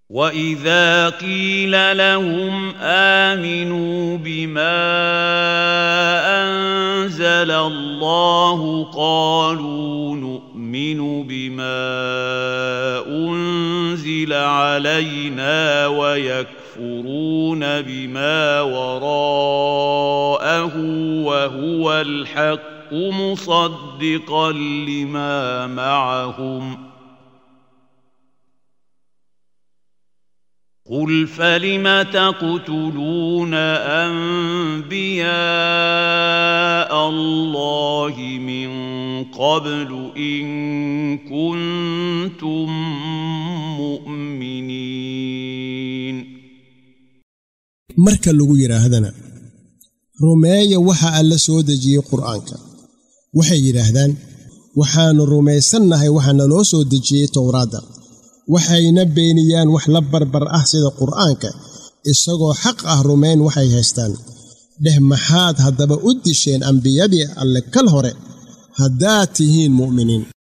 واذا قيل لهم امنوا بما انزل الله قالوا نؤمن بما انزل علينا ويكفرون بما وراءه وهو الحق مصدقا لما معهم قل فلم تقتلون انبياء الله من قبل ان كنتم مؤمنين marka lagu yidhaahdana rumeeya waxa alla soo dejiyey qur'aanka waxay yidhaahdaan waxaannu rumaysannahay waxa naloo soo dejiyey towraadda waxayna beeniyaan wax la barbar ah sida qur'aanka isagoo xaq ah rumayn waxay haystaan dheh maxaad haddaba u disheen ambiyadii alle kal hore haddaad tihiin mu'miniin